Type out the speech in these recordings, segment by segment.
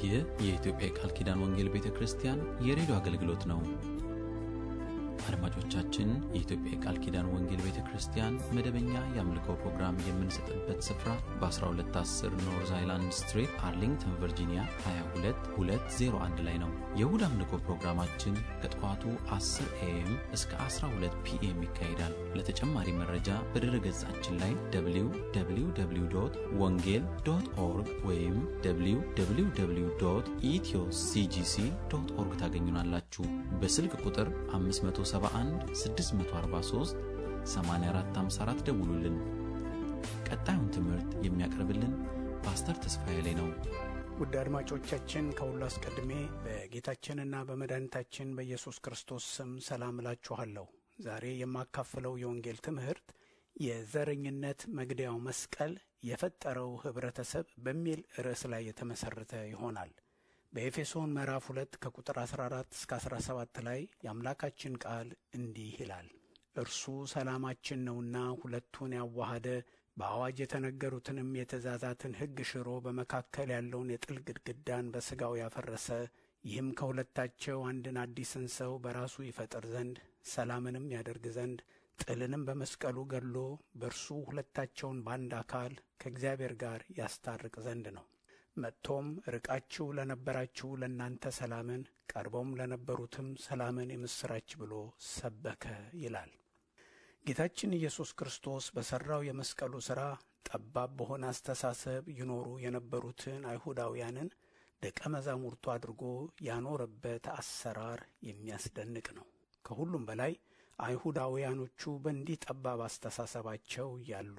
ይህ የኢትዮጵያ የቃል ኪዳን ወንጌል ቤተ ክርስቲያን የሬዲዮ አገልግሎት ነው። አድማጮቻችን፣ የኢትዮጵያ የቃል ኪዳን ወንጌል ቤተ ክርስቲያን መደበኛ የአምልኮ ፕሮግራም የምንሰጥበት ስፍራ በ1210 ኖርዝ አይላንድ ስትሪት አርሊንግተን ቨርጂኒያ 22201 ላይ ነው። የእሁድ አምልኮ ፕሮግራማችን ከጠዋቱ 10 ኤኤም እስከ 12 ፒኤም ይካሄዳል። ለተጨማሪ መረጃ በድረ ገጻችን ላይ www ወንጌል ዶት ኦርግ ወይም www ኢትዮ ሲጂሲ ዶት ኦርግ ታገኙናላችሁ። በስልክ ቁጥር 571 643 8454 ደውሉልን። ቀጣዩን ትምህርት የሚያቀርብልን ፓስተር ተስፋዬ ላይ ነው። ውድ አድማጮቻችን ከሁሉ አስቀድሜ በጌታችንና በመድኃኒታችን በኢየሱስ ክርስቶስ ስም ሰላም እላችኋለሁ። ዛሬ የማካፍለው የወንጌል ትምህርት የዘረኝነት መግደያው መስቀል የፈጠረው ኅብረተሰብ በሚል ርዕስ ላይ የተመሠረተ ይሆናል። በኤፌሶን ምዕራፍ 2 ከቁጥር 14 እስከ 17 ላይ የአምላካችን ቃል እንዲህ ይላል። እርሱ ሰላማችን ነውና ሁለቱን ያዋሃደ በአዋጅ የተነገሩትንም የትእዛዛትን ሕግ ሽሮ በመካከል ያለውን የጥል ግድግዳን በሥጋው ያፈረሰ ይህም ከሁለታቸው አንድን አዲስን ሰው በራሱ ይፈጥር ዘንድ ሰላምንም ያደርግ ዘንድ ጥልንም በመስቀሉ ገድሎ በእርሱ ሁለታቸውን በአንድ አካል ከእግዚአብሔር ጋር ያስታርቅ ዘንድ ነው። መጥቶም ርቃችሁ ለነበራችሁ ለእናንተ ሰላምን፣ ቀርበውም ለነበሩትም ሰላምን የምሥራች ብሎ ሰበከ ይላል። ጌታችን ኢየሱስ ክርስቶስ በሠራው የመስቀሉ ሥራ ጠባብ በሆነ አስተሳሰብ ይኖሩ የነበሩትን አይሁዳውያንን ደቀ መዛሙርቱ አድርጎ ያኖረበት አሰራር የሚያስደንቅ ነው። ከሁሉም በላይ አይሁዳውያኖቹ በእንዲህ ጠባብ አስተሳሰባቸው እያሉ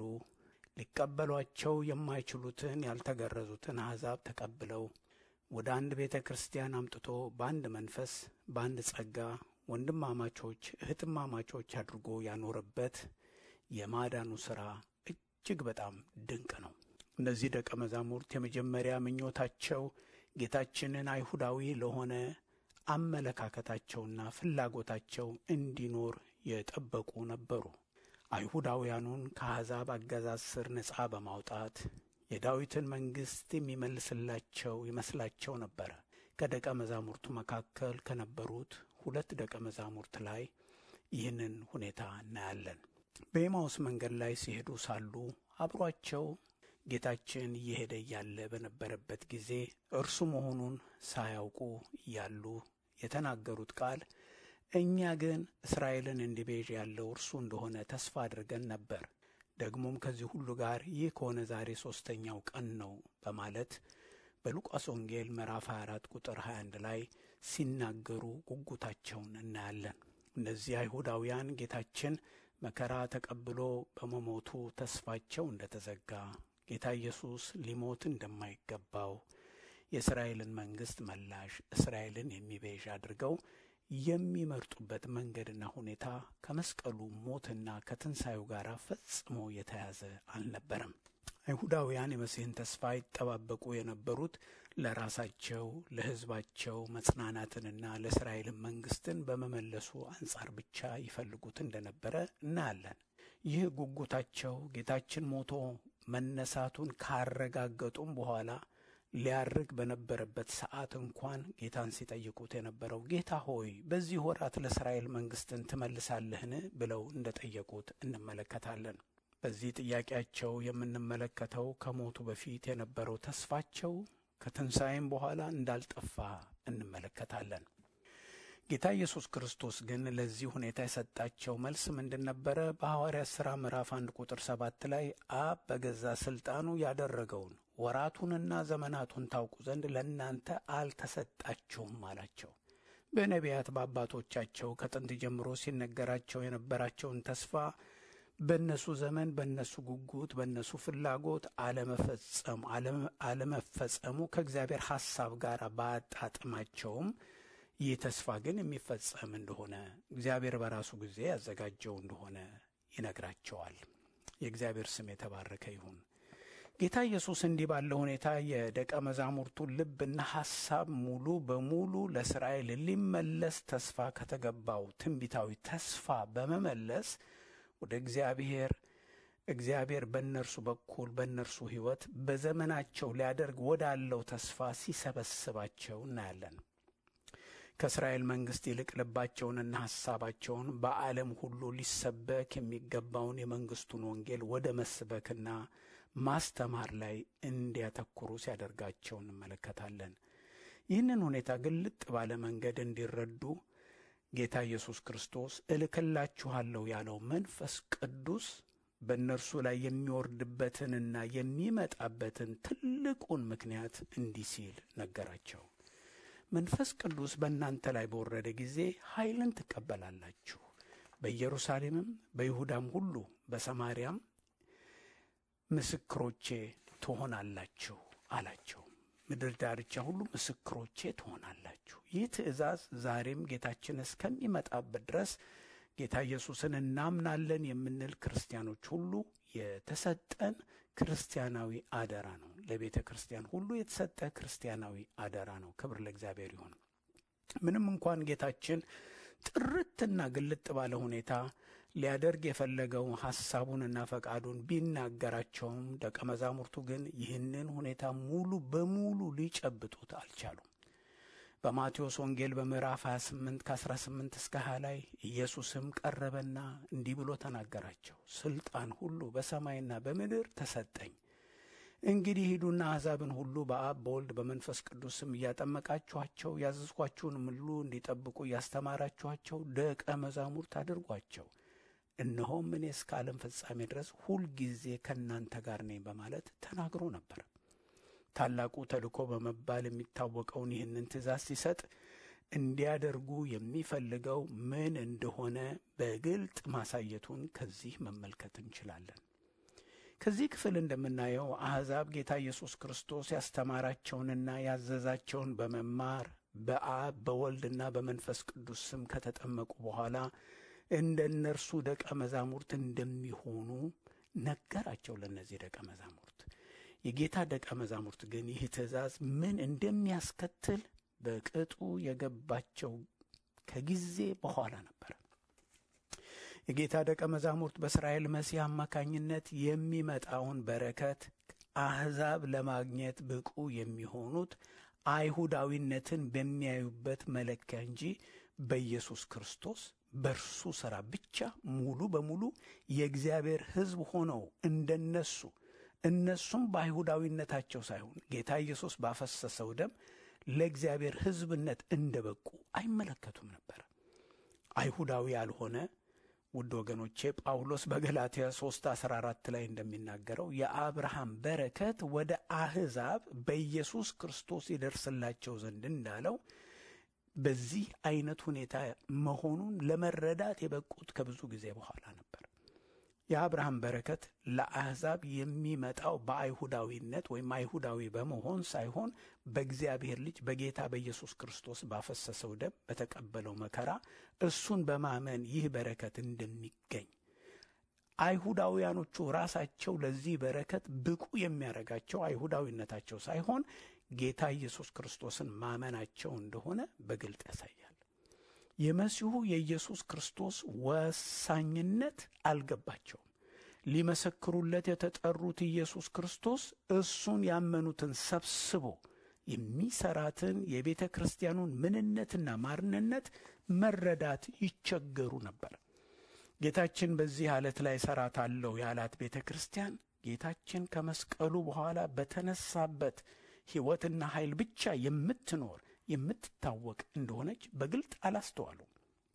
ሊቀበሏቸው የማይችሉትን ያልተገረዙትን አሕዛብ ተቀብለው ወደ አንድ ቤተ ክርስቲያን አምጥቶ በአንድ መንፈስ በአንድ ጸጋ ወንድማማቾች እህትማማቾች አድርጎ ያኖረበት የማዳኑ ሥራ እጅግ በጣም ድንቅ ነው። እነዚህ ደቀ መዛሙርት የመጀመሪያ ምኞታቸው ጌታችንን አይሁዳዊ ለሆነ አመለካከታቸውና ፍላጎታቸው እንዲኖር የጠበቁ ነበሩ። አይሁዳውያኑን ከአሕዛብ አገዛዝ ስር ነጻ በማውጣት የዳዊትን መንግሥት የሚመልስላቸው ይመስላቸው ነበረ። ከደቀ መዛሙርቱ መካከል ከነበሩት ሁለት ደቀ መዛሙርት ላይ ይህንን ሁኔታ እናያለን። በኤማውስ መንገድ ላይ ሲሄዱ ሳሉ አብሯቸው ጌታችን እየሄደ እያለ በነበረበት ጊዜ እርሱ መሆኑን ሳያውቁ እያሉ የተናገሩት ቃል እኛ ግን እስራኤልን እንዲቤዥ ያለው እርሱ እንደሆነ ተስፋ አድርገን ነበር። ደግሞም ከዚህ ሁሉ ጋር ይህ ከሆነ ዛሬ ሦስተኛው ቀን ነው በማለት በሉቃስ ወንጌል ምዕራፍ 24 ቁጥር 21 ላይ ሲናገሩ ጉጉታቸውን እናያለን። እነዚህ አይሁዳውያን ጌታችን መከራ ተቀብሎ በመሞቱ ተስፋቸው እንደተዘጋ፣ ጌታ ኢየሱስ ሊሞት እንደማይገባው፣ የእስራኤልን መንግሥት መላሽ እስራኤልን የሚቤዥ አድርገው የሚመርጡበት መንገድና ሁኔታ ከመስቀሉ ሞትና ከትንሣኤው ጋር ፈጽሞ የተያዘ አልነበረም። አይሁዳውያን የመሲህን ተስፋ ይጠባበቁ የነበሩት ለራሳቸው ለሕዝባቸው መጽናናትንና ለእስራኤልን መንግሥትን በመመለሱ አንጻር ብቻ ይፈልጉት እንደነበረ እናያለን። ይህ ጉጉታቸው ጌታችን ሞቶ መነሳቱን ካረጋገጡም በኋላ ሊያርግ በነበረበት ሰዓት እንኳን ጌታን ሲጠይቁት የነበረው ጌታ ሆይ በዚህ ወራት ለእስራኤል መንግሥትን ትመልሳለህን ብለው እንደጠየቁት እንመለከታለን። በዚህ ጥያቄያቸው የምንመለከተው ከሞቱ በፊት የነበረው ተስፋቸው ከትንሣኤም በኋላ እንዳልጠፋ እንመለከታለን። ጌታ ኢየሱስ ክርስቶስ ግን ለዚህ ሁኔታ የሰጣቸው መልስ ምንድን ነበረ? በሐዋርያት ሥራ ምዕራፍ አንድ ቁጥር ሰባት ላይ አብ በገዛ ሥልጣኑ ያደረገውን ወራቱንና ዘመናቱን ታውቁ ዘንድ ለእናንተ አልተሰጣችሁም አላቸው። በነቢያት በአባቶቻቸው ከጥንት ጀምሮ ሲነገራቸው የነበራቸውን ተስፋ በእነሱ ዘመን በእነሱ ጉጉት በእነሱ ፍላጎት አለመፈጸሙ አለመፈጸሙ ከእግዚአብሔር ሐሳብ ጋር ባያጣጥማቸውም ይህ ተስፋ ግን የሚፈጸም እንደሆነ እግዚአብሔር በራሱ ጊዜ ያዘጋጀው እንደሆነ ይነግራቸዋል። የእግዚአብሔር ስም የተባረከ ይሁን። ጌታ ኢየሱስ እንዲህ ባለ ሁኔታ የደቀ መዛሙርቱን ልብና ሐሳብ ሙሉ በሙሉ ለእስራኤል ሊመለስ ተስፋ ከተገባው ትንቢታዊ ተስፋ በመመለስ ወደ እግዚአብሔር እግዚአብሔር በእነርሱ በኩል በእነርሱ ሕይወት በዘመናቸው ሊያደርግ ወዳለው ተስፋ ሲሰበስባቸው እናያለን። ከእስራኤል መንግሥት ይልቅ ልባቸውንና ሐሳባቸውን በዓለም ሁሉ ሊሰበክ የሚገባውን የመንግሥቱን ወንጌል ወደ መስበክና ማስተማር ላይ እንዲያተኩሩ ሲያደርጋቸው እንመለከታለን። ይህንን ሁኔታ ግልጥ ባለ መንገድ እንዲረዱ ጌታ ኢየሱስ ክርስቶስ እልክላችኋለሁ ያለው መንፈስ ቅዱስ በእነርሱ ላይ የሚወርድበትንና የሚመጣበትን ትልቁን ምክንያት እንዲህ ሲል ነገራቸው። መንፈስ ቅዱስ በእናንተ ላይ በወረደ ጊዜ ኃይልን ትቀበላላችሁ፣ በኢየሩሳሌምም በይሁዳም ሁሉ በሰማርያም ምስክሮቼ ትሆናላችሁ አላቸው። ምድር ዳርቻ ሁሉ ምስክሮቼ ትሆናላችሁ። ይህ ትእዛዝ ዛሬም ጌታችን እስከሚመጣበት ድረስ ጌታ ኢየሱስን እናምናለን የምንል ክርስቲያኖች ሁሉ የተሰጠን ክርስቲያናዊ አደራ ነው። ለቤተ ክርስቲያን ሁሉ የተሰጠ ክርስቲያናዊ አደራ ነው። ክብር ለእግዚአብሔር ይሁን። ምንም እንኳን ጌታችን ጥርትና ግልጥ ባለ ሁኔታ ሊያደርግ የፈለገው ሐሳቡንና ፈቃዱን ቢናገራቸውም ደቀ መዛሙርቱ ግን ይህንን ሁኔታ ሙሉ በሙሉ ሊጨብጡት አልቻሉም። በማቴዎስ ወንጌል በምዕራፍ 28 ከ18 እስከ 20 ላይ ኢየሱስም ቀረበና እንዲህ ብሎ ተናገራቸው። ስልጣን ሁሉ በሰማይና በምድር ተሰጠኝ። እንግዲህ ሂዱና አሕዛብን ሁሉ በአብ በወልድ በመንፈስ ቅዱስ ስም እያጠመቃችኋቸው ያዘዝኳችሁን ሁሉ እንዲጠብቁ እያስተማራችኋቸው ደቀ መዛሙርት አድርጓቸው እነሆም እኔ እስከ ዓለም ፍጻሜ ድረስ ሁልጊዜ ከእናንተ ጋር ነኝ በማለት ተናግሮ ነበር። ታላቁ ተልእኮ በመባል የሚታወቀውን ይህንን ትእዛዝ ሲሰጥ እንዲያደርጉ የሚፈልገው ምን እንደሆነ በግልጥ ማሳየቱን ከዚህ መመልከት እንችላለን። ከዚህ ክፍል እንደምናየው አሕዛብ ጌታ ኢየሱስ ክርስቶስ ያስተማራቸውንና ያዘዛቸውን በመማር በአብ በወልድና በመንፈስ ቅዱስ ስም ከተጠመቁ በኋላ እንደ እነርሱ ደቀ መዛሙርት እንደሚሆኑ ነገራቸው። ለእነዚህ ደቀ መዛሙርት የጌታ ደቀ መዛሙርት ግን ይህ ትእዛዝ ምን እንደሚያስከትል በቅጡ የገባቸው ከጊዜ በኋላ ነበር። የጌታ ደቀ መዛሙርት በእስራኤል መሲህ አማካኝነት የሚመጣውን በረከት አሕዛብ ለማግኘት ብቁ የሚሆኑት አይሁዳዊነትን በሚያዩበት መለኪያ እንጂ በኢየሱስ ክርስቶስ በእርሱ ሥራ ብቻ ሙሉ በሙሉ የእግዚአብሔር ሕዝብ ሆነው እንደነሱ እነሱም በአይሁዳዊነታቸው ሳይሆን ጌታ ኢየሱስ ባፈሰሰው ደም ለእግዚአብሔር ሕዝብነት እንደ በቁ አይመለከቱም ነበር። አይሁዳዊ ያልሆነ ውድ ወገኖቼ ጳውሎስ በገላትያ 3 14 ላይ እንደሚናገረው የአብርሃም በረከት ወደ አሕዛብ በኢየሱስ ክርስቶስ ይደርስላቸው ዘንድ እንዳለው በዚህ አይነት ሁኔታ መሆኑን ለመረዳት የበቁት ከብዙ ጊዜ በኋላ ነበር። የአብርሃም በረከት ለአሕዛብ የሚመጣው በአይሁዳዊነት ወይም አይሁዳዊ በመሆን ሳይሆን በእግዚአብሔር ልጅ በጌታ በኢየሱስ ክርስቶስ ባፈሰሰው ደም በተቀበለው መከራ እሱን በማመን ይህ በረከት እንደሚገኝ አይሁዳውያኖቹ ራሳቸው ለዚህ በረከት ብቁ የሚያደርጋቸው አይሁዳዊነታቸው ሳይሆን ጌታ ኢየሱስ ክርስቶስን ማመናቸው እንደሆነ በግልጥ ያሳያል። የመሲሁ የኢየሱስ ክርስቶስ ወሳኝነት አልገባቸውም። ሊመሰክሩለት የተጠሩት ኢየሱስ ክርስቶስ እሱን ያመኑትን ሰብስቦ የሚሰራትን የቤተ ክርስቲያኑን ምንነትና ማንነት መረዳት ይቸገሩ ነበር። ጌታችን በዚህ ዓለት ላይ እሠራታለሁ ያላት ቤተ ክርስቲያን ጌታችን ከመስቀሉ በኋላ በተነሳበት ሕይወትና ኃይል ብቻ የምትኖር የምትታወቅ እንደሆነች በግልጥ አላስተዋሉም።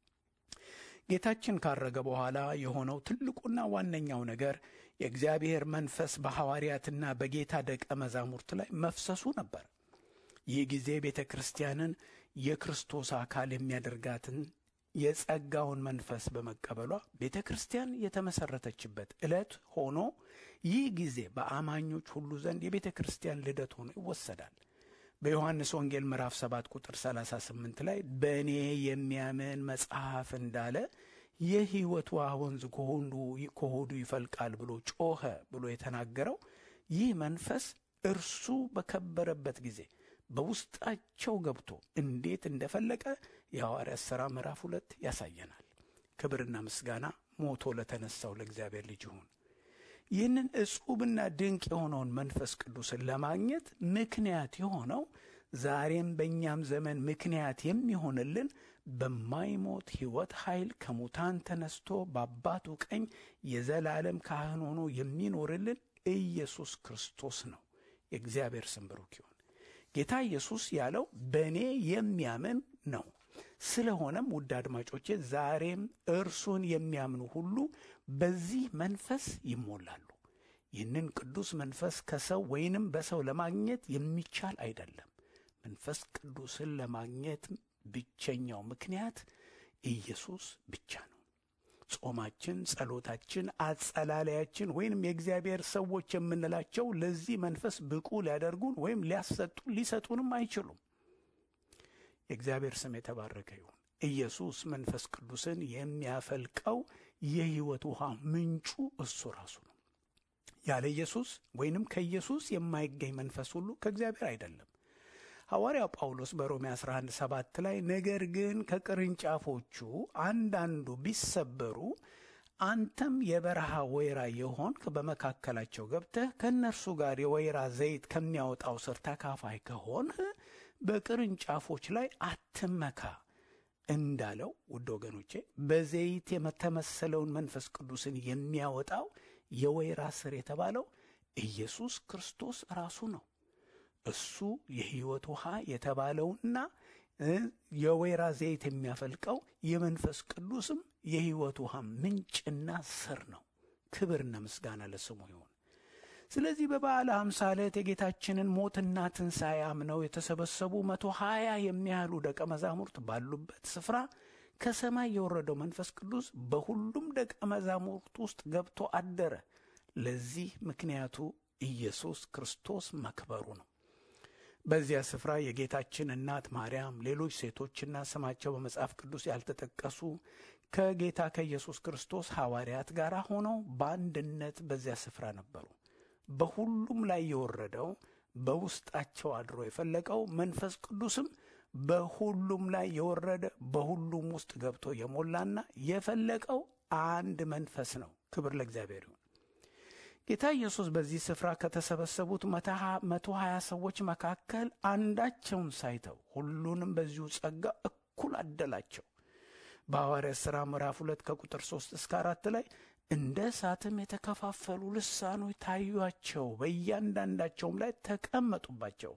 ጌታችን ካረገ በኋላ የሆነው ትልቁና ዋነኛው ነገር የእግዚአብሔር መንፈስ በሐዋርያትና በጌታ ደቀ መዛሙርት ላይ መፍሰሱ ነበር። ይህ ጊዜ ቤተ ክርስቲያንን የክርስቶስ አካል የሚያደርጋትን የጸጋውን መንፈስ በመቀበሏ ቤተ ክርስቲያን የተመሠረተችበት ዕለት ሆኖ ይህ ጊዜ በአማኞች ሁሉ ዘንድ የቤተ ክርስቲያን ልደት ሆኖ ይወሰዳል። በዮሐንስ ወንጌል ምዕራፍ 7 ቁጥር 38 ላይ በእኔ የሚያምን መጽሐፍ እንዳለ የሕይወት ውሃ ወንዝ ከሆዱ ይፈልቃል ብሎ ጮኸ ብሎ የተናገረው ይህ መንፈስ እርሱ በከበረበት ጊዜ በውስጣቸው ገብቶ እንዴት እንደፈለቀ የሐዋርያት ሥራ ምዕራፍ ሁለት ያሳየናል። ክብርና ምስጋና ሞቶ ለተነሳው ለእግዚአብሔር ልጅ ይሁን። ይህንን እጹብና ድንቅ የሆነውን መንፈስ ቅዱስን ለማግኘት ምክንያት የሆነው ዛሬም በእኛም ዘመን ምክንያት የሚሆንልን በማይሞት ሕይወት ኃይል ከሙታን ተነስቶ በአባቱ ቀኝ የዘላለም ካህን ሆኖ የሚኖርልን ኢየሱስ ክርስቶስ ነው። የእግዚአብሔር ስም ብሩክ ይሁን። ጌታ ኢየሱስ ያለው በእኔ የሚያምን ነው። ስለሆነም ውድ አድማጮቼ ዛሬም እርሱን የሚያምኑ ሁሉ በዚህ መንፈስ ይሞላሉ። ይህንን ቅዱስ መንፈስ ከሰው ወይንም በሰው ለማግኘት የሚቻል አይደለም። መንፈስ ቅዱስን ለማግኘት ብቸኛው ምክንያት ኢየሱስ ብቻ ነው። ጾማችን፣ ጸሎታችን፣ አጸላለያችን ወይንም የእግዚአብሔር ሰዎች የምንላቸው ለዚህ መንፈስ ብቁ ሊያደርጉን ወይም ሊያሰጡ ሊሰጡንም አይችሉም። የእግዚአብሔር ስም የተባረከ ይሁን። ኢየሱስ መንፈስ ቅዱስን የሚያፈልቀው የሕይወት ውሃ ምንጩ እሱ ራሱ ነው። ያለ ኢየሱስ ወይንም ከኢየሱስ የማይገኝ መንፈስ ሁሉ ከእግዚአብሔር አይደለም። ሐዋርያው ጳውሎስ በሮሜ 11 7 ላይ ነገር ግን ከቅርንጫፎቹ አንዳንዱ ቢሰበሩ አንተም የበረሃ ወይራ የሆንክ በመካከላቸው ገብተህ ከእነርሱ ጋር የወይራ ዘይት ከሚያወጣው ስር ተካፋይ ከሆንህ በቅርንጫፎች ላይ አትመካ እንዳለው ውድ ወገኖቼ በዘይት የተመሰለውን መንፈስ ቅዱስን የሚያወጣው የወይራ ስር የተባለው ኢየሱስ ክርስቶስ ራሱ ነው። እሱ የሕይወት ውሃ የተባለውና የወይራ ዘይት የሚያፈልቀው የመንፈስ ቅዱስም የሕይወት ውሃ ምንጭና ስር ነው። ክብርና ምስጋና ለስሙ ይሁን። ስለዚህ በበዓለ ሃምሳ ዕለት የጌታችንን ሞትና ትንሣኤ አምነው የተሰበሰቡ መቶ ሀያ የሚያህሉ ደቀ መዛሙርት ባሉበት ስፍራ ከሰማይ የወረደው መንፈስ ቅዱስ በሁሉም ደቀ መዛሙርት ውስጥ ገብቶ አደረ። ለዚህ ምክንያቱ ኢየሱስ ክርስቶስ መክበሩ ነው። በዚያ ስፍራ የጌታችን እናት ማርያም፣ ሌሎች ሴቶችና ስማቸው በመጽሐፍ ቅዱስ ያልተጠቀሱ ከጌታ ከኢየሱስ ክርስቶስ ሐዋርያት ጋር ሆነው በአንድነት በዚያ ስፍራ ነበሩ። በሁሉም ላይ የወረደው በውስጣቸው አድሮ የፈለቀው መንፈስ ቅዱስም በሁሉም ላይ የወረደ በሁሉም ውስጥ ገብቶ የሞላና የፈለቀው አንድ መንፈስ ነው። ክብር ለእግዚአብሔር ይሁን። ጌታ ኢየሱስ በዚህ ስፍራ ከተሰበሰቡት መቶ ሀያ ሰዎች መካከል አንዳቸውን ሳይተው ሁሉንም በዚሁ ጸጋ እኩል አደላቸው። በሐዋርያት ሥራ ምዕራፍ ሁለት ከቁጥር ሦስት እስከ አራት ላይ እንደ እሳትም የተከፋፈሉ ልሳኖች ታዩአቸው፣ በእያንዳንዳቸውም ላይ ተቀመጡባቸው።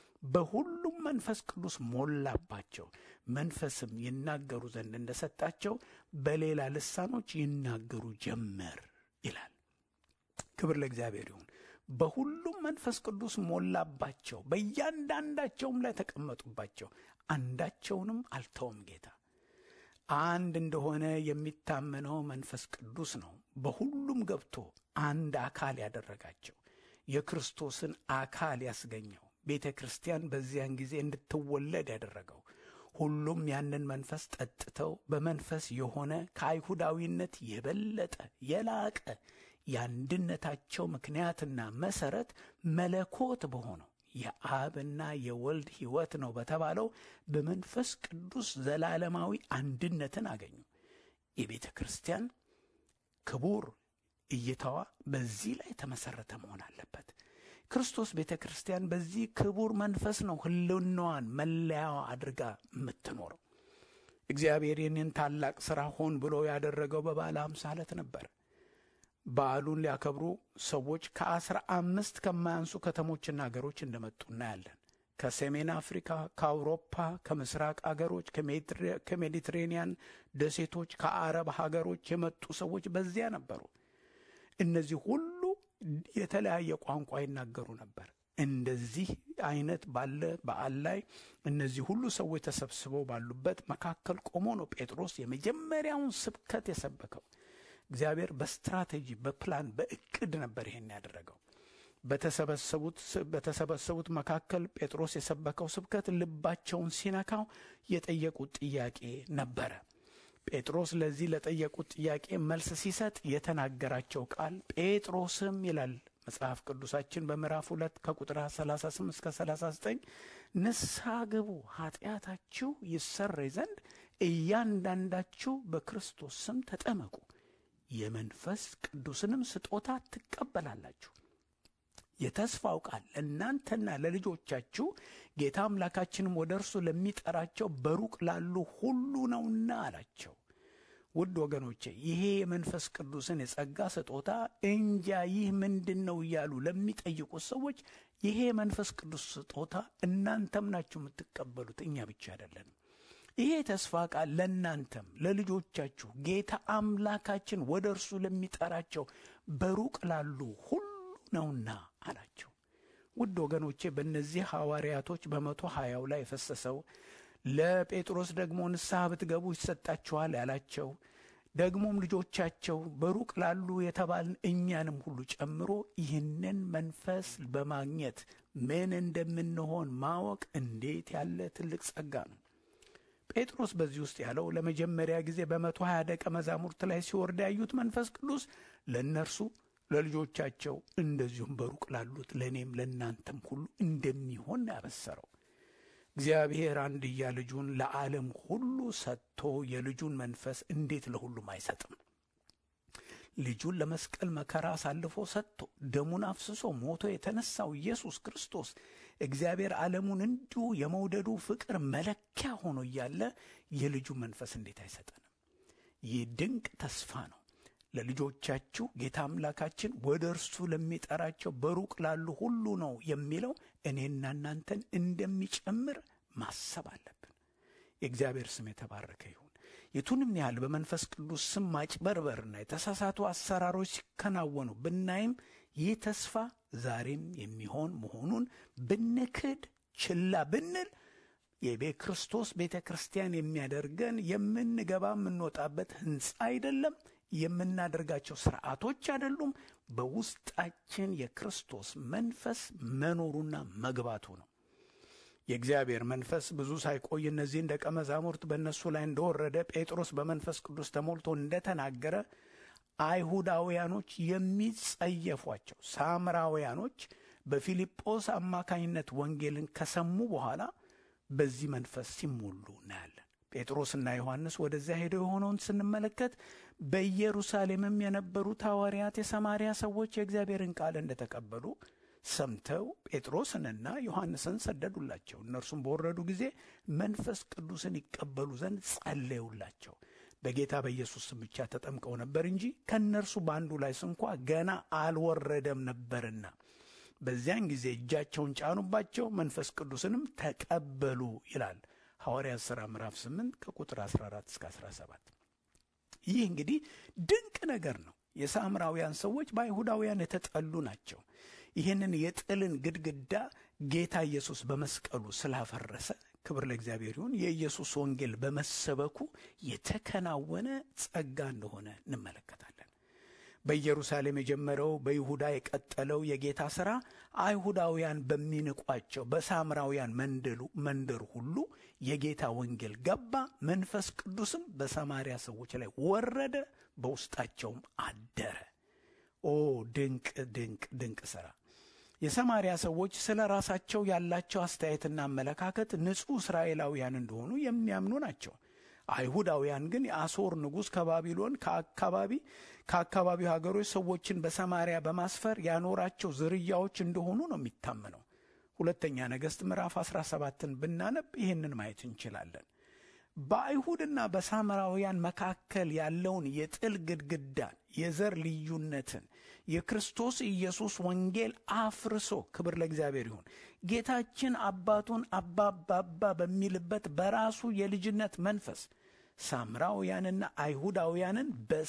በሁሉም መንፈስ ቅዱስ ሞላባቸው፣ መንፈስም ይናገሩ ዘንድ እንደሰጣቸው በሌላ ልሳኖች ይናገሩ ጀመር ይላል። ክብር ለእግዚአብሔር ይሁን። በሁሉም መንፈስ ቅዱስ ሞላባቸው፣ በእያንዳንዳቸውም ላይ ተቀመጡባቸው፣ አንዳቸውንም አልተውም ጌታ አንድ እንደሆነ የሚታመነው መንፈስ ቅዱስ ነው። በሁሉም ገብቶ አንድ አካል ያደረጋቸው የክርስቶስን አካል ያስገኘው ቤተ ክርስቲያን በዚያን ጊዜ እንድትወለድ ያደረገው ሁሉም ያንን መንፈስ ጠጥተው በመንፈስ የሆነ ከአይሁዳዊነት የበለጠ የላቀ የአንድነታቸው ምክንያትና መሰረት መለኮት በሆነው የአብና የወልድ ሕይወት ነው በተባለው በመንፈስ ቅዱስ ዘላለማዊ አንድነትን አገኙ። የቤተ ክርስቲያን ክቡር እይታዋ በዚህ ላይ የተመሠረተ መሆን አለበት። ክርስቶስ ቤተ ክርስቲያን በዚህ ክቡር መንፈስ ነው ሕልውናዋን መለያዋ አድርጋ የምትኖረው። እግዚአብሔር ይህንን ታላቅ ሥራ ሆን ብሎ ያደረገው በበዓለ ሃምሳ ዕለት ነበር። በዓሉን ሊያከብሩ ሰዎች ከአስራ አምስት ከማያንሱ ከተሞችና አገሮች እንደመጡ እናያለን። ከሰሜን አፍሪካ፣ ከአውሮፓ፣ ከምስራቅ አገሮች፣ ከሜዲትሬንያን ደሴቶች፣ ከአረብ ሀገሮች የመጡ ሰዎች በዚያ ነበሩ። እነዚህ ሁሉ የተለያየ ቋንቋ ይናገሩ ነበር። እንደዚህ አይነት ባለ በዓል ላይ እነዚህ ሁሉ ሰዎች ተሰብስበው ባሉበት መካከል ቆሞ ነው ጴጥሮስ የመጀመሪያውን ስብከት የሰበከው። እግዚአብሔር በስትራቴጂ በፕላን በእቅድ ነበር ይሄን ያደረገው። በተሰበሰቡት መካከል ጴጥሮስ የሰበከው ስብከት ልባቸውን ሲነካው የጠየቁት ጥያቄ ነበረ። ጴጥሮስ ለዚህ ለጠየቁት ጥያቄ መልስ ሲሰጥ የተናገራቸው ቃል ጴጥሮስም ይላል መጽሐፍ ቅዱሳችን በምዕራፍ ሁለት ከቁጥር 38 እስከ 39 ንስሐ ግቡ ኃጢአታችሁ ይሰረይ ዘንድ እያንዳንዳችሁ በክርስቶስ ስም ተጠመቁ የመንፈስ ቅዱስንም ስጦታ ትቀበላላችሁ። የተስፋው ቃል ለእናንተና ለልጆቻችሁ ጌታ አምላካችንም ወደ እርሱ ለሚጠራቸው በሩቅ ላሉ ሁሉ ነውና አላቸው። ውድ ወገኖቼ ይሄ የመንፈስ ቅዱስን የጸጋ ስጦታ እንጃ ይህ ምንድን ነው እያሉ ለሚጠይቁት ሰዎች ይሄ የመንፈስ ቅዱስ ስጦታ እናንተም ናችሁ የምትቀበሉት፣ እኛ ብቻ አይደለንም። ይሄ ተስፋ ቃል ለእናንተም ለልጆቻችሁ ጌታ አምላካችን ወደ እርሱ ለሚጠራቸው በሩቅ ላሉ ሁሉ ነውና አላቸው። ውድ ወገኖቼ በእነዚህ ሐዋርያቶች በመቶ ሀያው ላይ የፈሰሰው ለጴጥሮስ ደግሞ ንስሐ ብትገቡ ይሰጣችኋል ያላቸው ደግሞም ልጆቻቸው በሩቅ ላሉ የተባልን እኛንም ሁሉ ጨምሮ ይህንን መንፈስ በማግኘት ምን እንደምንሆን ማወቅ እንዴት ያለ ትልቅ ጸጋ ነው። ጴጥሮስ በዚህ ውስጥ ያለው ለመጀመሪያ ጊዜ በመቶ ሀያ ደቀ መዛሙርት ላይ ሲወርድ ያዩት መንፈስ ቅዱስ ለእነርሱ ለልጆቻቸው እንደዚሁም በሩቅ ላሉት ለእኔም ለእናንተም ሁሉ እንደሚሆን ያበሰረው እግዚአብሔር አንድያ ልጁን ለዓለም ሁሉ ሰጥቶ የልጁን መንፈስ እንዴት ለሁሉም አይሰጥም? ልጁን ለመስቀል መከራ አሳልፎ ሰጥቶ ደሙን አፍስሶ ሞቶ የተነሳው ኢየሱስ ክርስቶስ እግዚአብሔር ዓለሙን እንዲሁ የመውደዱ ፍቅር መለኪያ ሆኖ እያለ የልጁ መንፈስ እንዴት አይሰጠንም? ይህ ድንቅ ተስፋ ነው። ለልጆቻችሁ ጌታ አምላካችን ወደ እርሱ ለሚጠራቸው በሩቅ ላሉ ሁሉ ነው የሚለው እኔና እናንተን እንደሚጨምር ማሰብ አለብን። የእግዚአብሔር ስም የተባረከ ይሁን። የቱንም ያህል በመንፈስ ቅዱስ ስም ማጭበርበርና የተሳሳቱ አሰራሮች ሲከናወኑ ብናይም ይህ ተስፋ ዛሬም የሚሆን መሆኑን ብንክድ ችላ ብንል የቤተ ክርስቶስ ቤተ ክርስቲያን የሚያደርገን የምንገባ የምንወጣበት ሕንፃ አይደለም። የምናደርጋቸው ስርዓቶች አይደሉም። በውስጣችን የክርስቶስ መንፈስ መኖሩና መግባቱ ነው። የእግዚአብሔር መንፈስ ብዙ ሳይቆይ እነዚህን ደቀ መዛሙርት በእነሱ ላይ እንደወረደ ጴጥሮስ በመንፈስ ቅዱስ ተሞልቶ እንደተናገረ አይሁዳውያኖች የሚጸየፏቸው ሳምራውያኖች በፊልጶስ አማካኝነት ወንጌልን ከሰሙ በኋላ በዚህ መንፈስ ሲሞሉ እናያለን። ጴጥሮስና ዮሐንስ ወደዚያ ሄደው የሆነውን ስንመለከት በኢየሩሳሌምም የነበሩት ሐዋርያት የሰማርያ ሰዎች የእግዚአብሔርን ቃል እንደተቀበሉ ሰምተው ጴጥሮስንና ዮሐንስን ሰደዱላቸው። እነርሱም በወረዱ ጊዜ መንፈስ ቅዱስን ይቀበሉ ዘንድ ጸለዩላቸው። በጌታ በኢየሱስ ስም ብቻ ተጠምቀው ነበር እንጂ ከእነርሱ በአንዱ ላይ ስንኳ ገና አልወረደም ነበርና በዚያን ጊዜ እጃቸውን ጫኑባቸው፣ መንፈስ ቅዱስንም ተቀበሉ ይላል ሐዋርያት ሥራ ምዕራፍ 8 ከቁጥር 14 እስከ 17። ይህ እንግዲህ ድንቅ ነገር ነው። የሳምራውያን ሰዎች በአይሁዳውያን የተጠሉ ናቸው። ይህንን የጥልን ግድግዳ ጌታ ኢየሱስ በመስቀሉ ስላፈረሰ ክብር ለእግዚአብሔር ይሁን። የኢየሱስ ወንጌል በመሰበኩ የተከናወነ ጸጋ እንደሆነ እንመለከታለን። በኢየሩሳሌም የጀመረው በይሁዳ የቀጠለው የጌታ ሥራ አይሁዳውያን በሚንቋቸው በሳምራውያን መንደር ሁሉ የጌታ ወንጌል ገባ። መንፈስ ቅዱስም በሰማርያ ሰዎች ላይ ወረደ፣ በውስጣቸውም አደረ። ኦ ድንቅ ድንቅ ድንቅ ሥራ! የሰማርያ ሰዎች ስለ ራሳቸው ያላቸው አስተያየትና አመለካከት ንጹሕ እስራኤላውያን እንደሆኑ የሚያምኑ ናቸው። አይሁዳውያን ግን የአሦር ንጉሥ ከባቢሎን ከአካባቢ ከአካባቢው ሀገሮች ሰዎችን በሰማርያ በማስፈር ያኖራቸው ዝርያዎች እንደሆኑ ነው የሚታመነው። ሁለተኛ ነገሥት ምዕራፍ 17ን ብናነብ ይህንን ማየት እንችላለን። በአይሁድና በሳምራውያን መካከል ያለውን የጥል ግድግዳን፣ የዘር ልዩነትን የክርስቶስ ኢየሱስ ወንጌል አፍርሶ ክብር ለእግዚአብሔር ይሁን ጌታችን አባቱን አባባባ በሚልበት በራሱ የልጅነት መንፈስ ሳምራውያንና አይሁዳውያንን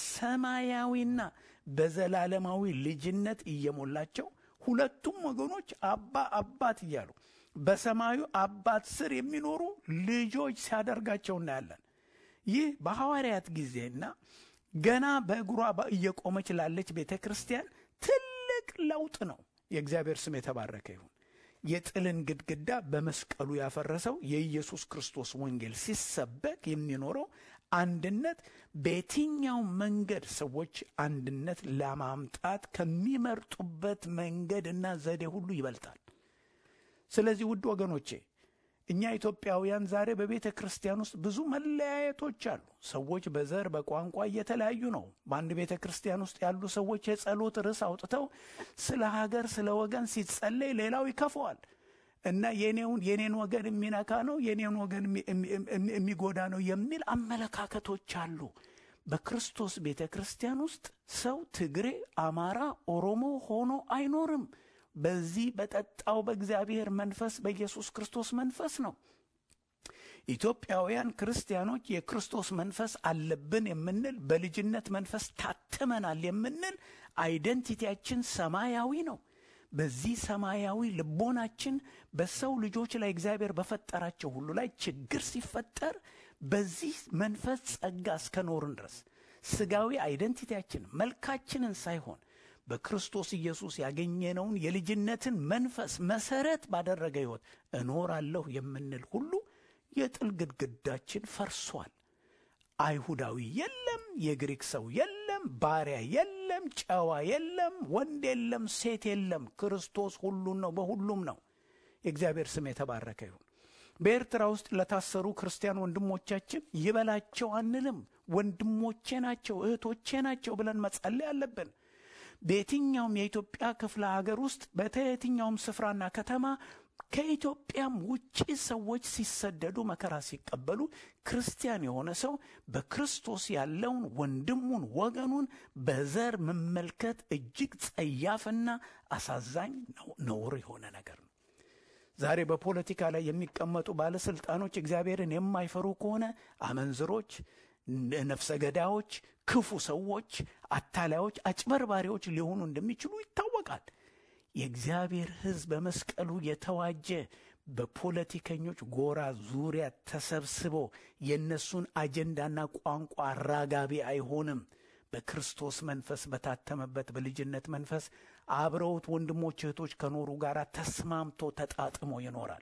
በሰማያዊና በዘላለማዊ ልጅነት እየሞላቸው ሁለቱም ወገኖች አባ አባት እያሉ በሰማዩ አባት ስር የሚኖሩ ልጆች ሲያደርጋቸው እናያለን። ይህ በሐዋርያት ጊዜና ገና በእግሯ እየቆመች ላለች ቤተ ክርስቲያን ትልቅ ለውጥ ነው። የእግዚአብሔር ስም የተባረከ ይሁን። የጥልን ግድግዳ በመስቀሉ ያፈረሰው የኢየሱስ ክርስቶስ ወንጌል ሲሰበክ የሚኖረው አንድነት በየትኛው መንገድ ሰዎች አንድነት ለማምጣት ከሚመርጡበት መንገድና ዘዴ ሁሉ ይበልጣል። ስለዚህ ውድ ወገኖቼ እኛ ኢትዮጵያውያን ዛሬ በቤተ ክርስቲያን ውስጥ ብዙ መለያየቶች አሉ። ሰዎች በዘር በቋንቋ እየተለያዩ ነው። በአንድ ቤተ ክርስቲያን ውስጥ ያሉ ሰዎች የጸሎት ርዕስ አውጥተው ስለ ሀገር፣ ስለ ወገን ሲጸለይ ሌላው ይከፈዋል እና የኔውን የኔን ወገን የሚነካ ነው የኔን ወገን የሚጎዳ ነው የሚል አመለካከቶች አሉ። በክርስቶስ ቤተ ክርስቲያን ውስጥ ሰው ትግሬ፣ አማራ፣ ኦሮሞ ሆኖ አይኖርም። በዚህ በጠጣው በእግዚአብሔር መንፈስ በኢየሱስ ክርስቶስ መንፈስ ነው። ኢትዮጵያውያን ክርስቲያኖች የክርስቶስ መንፈስ አለብን የምንል በልጅነት መንፈስ ታትመናል የምንል አይደንቲቲያችን ሰማያዊ ነው። በዚህ ሰማያዊ ልቦናችን በሰው ልጆች ላይ እግዚአብሔር በፈጠራቸው ሁሉ ላይ ችግር ሲፈጠር በዚህ መንፈስ ጸጋ እስከኖርን ድረስ ስጋዊ አይደንቲቲያችን መልካችንን ሳይሆን በክርስቶስ ኢየሱስ ያገኘነውን የልጅነትን መንፈስ መሰረት ባደረገ ሕይወት እኖራለሁ የምንል ሁሉ የጥል ግድግዳችን ፈርሷል። አይሁዳዊ የለም፣ የግሪክ ሰው የለም፣ ባሪያ የለም፣ ጨዋ የለም፣ ወንድ የለም፣ ሴት የለም። ክርስቶስ ሁሉን ነው፣ በሁሉም ነው። የእግዚአብሔር ስም የተባረከ ይሁን። በኤርትራ ውስጥ ለታሰሩ ክርስቲያን ወንድሞቻችን ይበላቸው አንልም። ወንድሞቼ ናቸው፣ እህቶቼ ናቸው ብለን መጸለይ አለብን። በየትኛውም የኢትዮጵያ ክፍለ ሀገር ውስጥ በየትኛውም ስፍራና ከተማ ከኢትዮጵያም ውጭ ሰዎች ሲሰደዱ መከራ ሲቀበሉ ክርስቲያን የሆነ ሰው በክርስቶስ ያለውን ወንድሙን ወገኑን በዘር መመልከት እጅግ ጸያፍና አሳዛኝ ነውር የሆነ ነገር ነው። ዛሬ በፖለቲካ ላይ የሚቀመጡ ባለስልጣኖች እግዚአብሔርን የማይፈሩ ከሆነ አመንዝሮች፣ ነፍሰ ገዳዮች፣ ክፉ ሰዎች፣ አታላዮች፣ አጭበርባሪዎች ሊሆኑ እንደሚችሉ ይታወቃል። የእግዚአብሔር ሕዝብ በመስቀሉ የተዋጀ በፖለቲከኞች ጎራ ዙሪያ ተሰብስቦ የእነሱን አጀንዳና ቋንቋ አራጋቢ አይሆንም። በክርስቶስ መንፈስ በታተመበት በልጅነት መንፈስ አብረውት ወንድሞች እህቶች ከኖሩ ጋር ተስማምቶ ተጣጥሞ ይኖራል።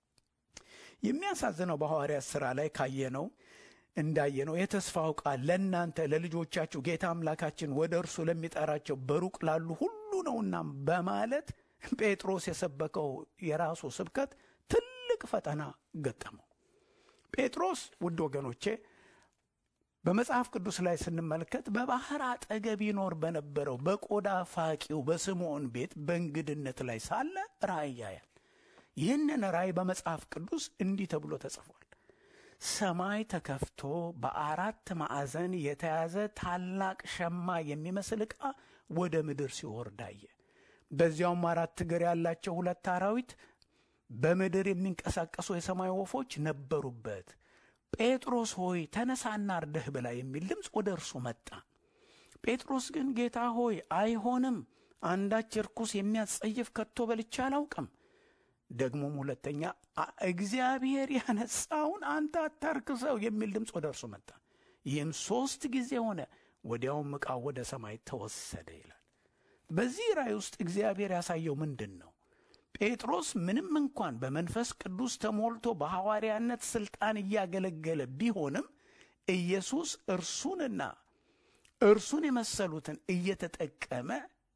የሚያሳዝነው በሐዋርያት ሥራ ላይ ካየነው እንዳየነው የተስፋው ቃል ለእናንተ ለልጆቻችሁ ጌታ አምላካችን ወደ እርሱ ለሚጠራቸው በሩቅ ላሉ ሁሉ ነውና በማለት ጴጥሮስ የሰበከው የራሱ ስብከት ትልቅ ፈተና ገጠመው። ጴጥሮስ ውድ ወገኖቼ በመጽሐፍ ቅዱስ ላይ ስንመለከት በባህር አጠገብ ይኖር በነበረው በቆዳ ፋቂው በስምዖን ቤት በእንግድነት ላይ ሳለ ራእይ ያያል። ይህንን ራእይ በመጽሐፍ ቅዱስ እንዲህ ተብሎ ተጽፏል። ሰማይ ተከፍቶ በአራት ማዕዘን የተያዘ ታላቅ ሸማ የሚመስል ዕቃ ወደ ምድር ሲወርድ አየ። በዚያውም አራት እግር ያላቸው ሁለት አራዊት፣ በምድር የሚንቀሳቀሱ የሰማይ ወፎች ነበሩበት። ጴጥሮስ ሆይ ተነሳና አርደህ ብላ የሚል ድምፅ ወደ እርሱ መጣ። ጴጥሮስ ግን ጌታ ሆይ አይሆንም፣ አንዳች ርኩስ የሚያስጸይፍ ከቶ በልቼ አላውቅም። ደግሞም ሁለተኛ እግዚአብሔር ያነጻውን አንተ አታርክሰው የሚል ድምፅ ወደ እርሱ መጣ። ይህም ሦስት ጊዜ ሆነ። ወዲያውም ዕቃው ወደ ሰማይ ተወሰደ ይላል። በዚህ ራእይ ውስጥ እግዚአብሔር ያሳየው ምንድን ነው? ጴጥሮስ ምንም እንኳን በመንፈስ ቅዱስ ተሞልቶ በሐዋርያነት ሥልጣን እያገለገለ ቢሆንም ኢየሱስ እርሱንና እርሱን የመሰሉትን እየተጠቀመ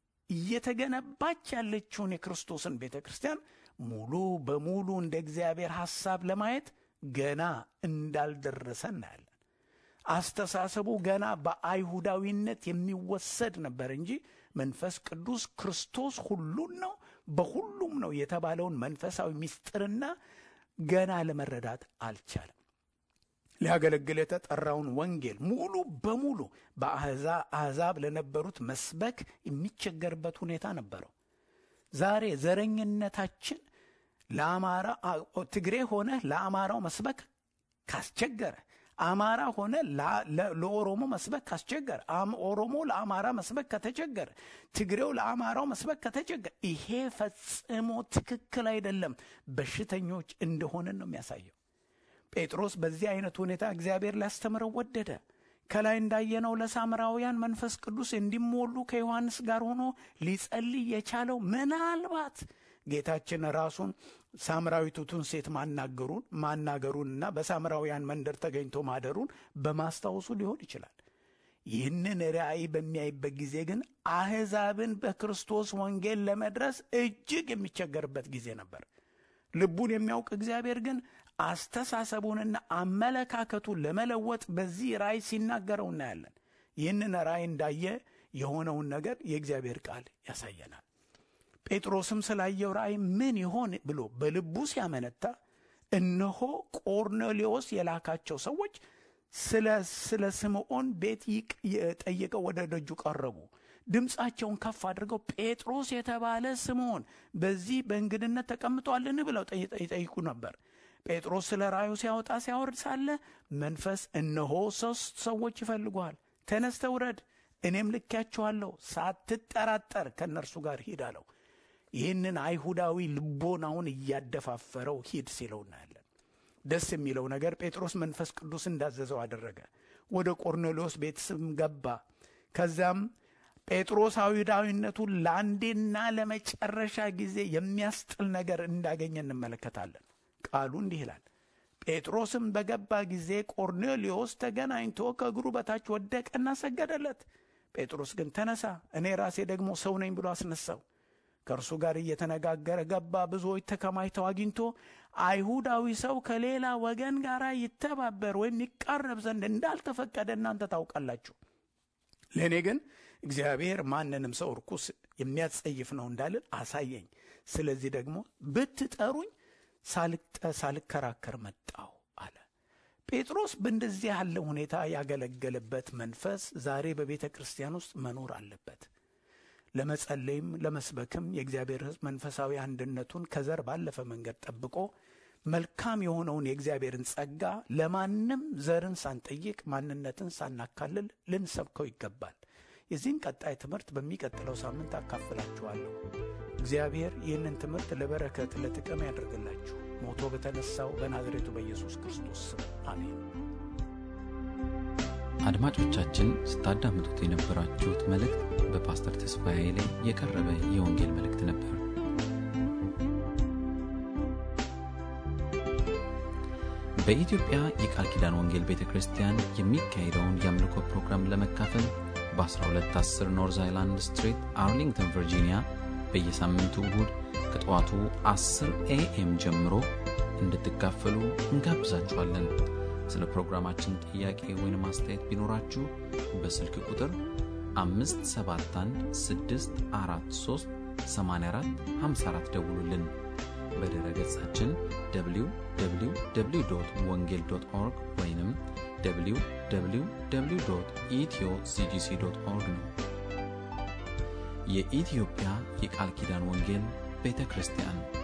እየተገነባች ያለችውን የክርስቶስን ቤተ ክርስቲያን ሙሉ በሙሉ እንደ እግዚአብሔር ሐሳብ ለማየት ገና እንዳልደረሰ እናያለን። አስተሳሰቡ ገና በአይሁዳዊነት የሚወሰድ ነበር እንጂ መንፈስ ቅዱስ ክርስቶስ ሁሉን ነው በሁሉም ነው የተባለውን መንፈሳዊ ምስጢርና ገና ለመረዳት አልቻለም። ሊያገለግል የተጠራውን ወንጌል ሙሉ በሙሉ በአሕዛብ ለነበሩት መስበክ የሚቸገርበት ሁኔታ ነበረው። ዛሬ ዘረኝነታችን ለአማራ ትግሬ ሆነ ለአማራው መስበክ ካስቸገረ፣ አማራ ሆነ ለኦሮሞ መስበክ ካስቸገረ፣ ኦሮሞ ለአማራ መስበክ ከተቸገረ፣ ትግሬው ለአማራው መስበክ ከተቸገረ፣ ይሄ ፈጽሞ ትክክል አይደለም። በሽተኞች እንደሆንን ነው የሚያሳየው። ጴጥሮስ በዚህ አይነት ሁኔታ እግዚአብሔር ሊያስተምረው ወደደ። ከላይ እንዳየነው ለሳምራውያን መንፈስ ቅዱስ እንዲሞሉ ከዮሐንስ ጋር ሆኖ ሊጸልይ የቻለው ምናልባት ጌታችን ራሱን ሳምራዊቱቱን ሴት ማናገሩን ማናገሩንና በሳምራውያን መንደር ተገኝቶ ማደሩን በማስታወሱ ሊሆን ይችላል። ይህንን ራእይ በሚያይበት ጊዜ ግን አሕዛብን በክርስቶስ ወንጌል ለመድረስ እጅግ የሚቸገርበት ጊዜ ነበር። ልቡን የሚያውቅ እግዚአብሔር ግን አስተሳሰቡንና አመለካከቱን ለመለወጥ በዚህ ራእይ ሲናገረው እናያለን። ይህንን ራእይ እንዳየ የሆነውን ነገር የእግዚአብሔር ቃል ያሳየናል። ጴጥሮስም ስላየው ራእይ ምን ይሆን ብሎ በልቡ ሲያመነታ እነሆ ቆርኔሌዎስ የላካቸው ሰዎች ስለ ስምዖን ቤት ጠይቀው ወደ ደጁ ቀረቡ። ድምፃቸውን ከፍ አድርገው ጴጥሮስ የተባለ ስምዖን በዚህ በእንግድነት ተቀምጧልን ብለው ይጠይቁ ነበር። ጴጥሮስ ስለ ራእዩ ሲያወጣ ሲያወርድ ሳለ መንፈስ እነሆ ሶስት ሰዎች ይፈልጉሃል፣ ተነስተ ውረድ፣ እኔም ልኬያቸዋለሁ፣ ሳትጠራጠር ከእነርሱ ጋር ሂድ አለው። ይህንን አይሁዳዊ ልቦናውን እያደፋፈረው ሂድ ሲለው እናያለን። ደስ የሚለው ነገር ጴጥሮስ መንፈስ ቅዱስ እንዳዘዘው አደረገ። ወደ ቆርኔሌዎስ ቤት ስም ገባ። ከዚያም ጴጥሮስ አይሁዳዊነቱን ለአንዴና ለመጨረሻ ጊዜ የሚያስጥል ነገር እንዳገኘ እንመለከታለን። ቃሉ እንዲህ ይላል። ጴጥሮስም በገባ ጊዜ ቆርኔሌዎስ ተገናኝቶ ከእግሩ በታች ወደቀና ሰገደለት። ጴጥሮስ ግን ተነሳ፣ እኔ ራሴ ደግሞ ሰው ነኝ ብሎ አስነሳው። ከእርሱ ጋር እየተነጋገረ ገባ። ብዙዎች ተከማችተው አግኝቶ አይሁዳዊ ሰው ከሌላ ወገን ጋር ይተባበር ወይም ይቃረብ ዘንድ እንዳልተፈቀደ እናንተ ታውቃላችሁ። ለእኔ ግን እግዚአብሔር ማንንም ሰው ርኩስ የሚያጸይፍ ነው እንዳልን አሳየኝ። ስለዚህ ደግሞ ብትጠሩኝ ሳልከራከር መጣሁ አለ። ጴጥሮስ በእንደዚህ ያለ ሁኔታ ያገለገለበት መንፈስ ዛሬ በቤተ ክርስቲያን ውስጥ መኖር አለበት። ለመጸለይም ለመስበክም የእግዚአብሔር ሕዝብ መንፈሳዊ አንድነቱን ከዘር ባለፈ መንገድ ጠብቆ መልካም የሆነውን የእግዚአብሔርን ጸጋ ለማንም ዘርን ሳንጠይቅ ማንነትን ሳናካልል ልንሰብከው ይገባል። የዚህን ቀጣይ ትምህርት በሚቀጥለው ሳምንት አካፍላችኋለሁ። እግዚአብሔር ይህንን ትምህርት ለበረከት ለጥቅም ያደርግላችሁ። ሞቶ በተነሳው በናዝሬቱ በኢየሱስ ክርስቶስ ስም አሜን። አድማጮቻችን ስታዳምጡት የነበራችሁት መልእክት በፓስተር ተስፋዬ ላይ የቀረበ የወንጌል መልእክት ነበር። በኢትዮጵያ የቃል ኪዳን ወንጌል ቤተ ክርስቲያን የሚካሄደውን የአምልኮ ፕሮግራም ለመካፈል በ1210 ኖርዝ አይላንድ ስትሪት አርሊንግተን ቨርጂኒያ በየሳምንቱ እሁድ ከጠዋቱ 10 ኤኤም ጀምሮ እንድትካፈሉ እንጋብዛችኋለን። ስለ ፕሮግራማችን ጥያቄ ወይም አስተያየት ቢኖራችሁ በስልክ ቁጥር 571 ደውሉልን። በድረ ገጻችን www ወንጌል ኦርግ ወይም www ኢትዮ ሲጂሲ ኦርግ ነው። የኢትዮጵያ የቃል ኪዳን ወንጌል ቤተ ክርስቲያን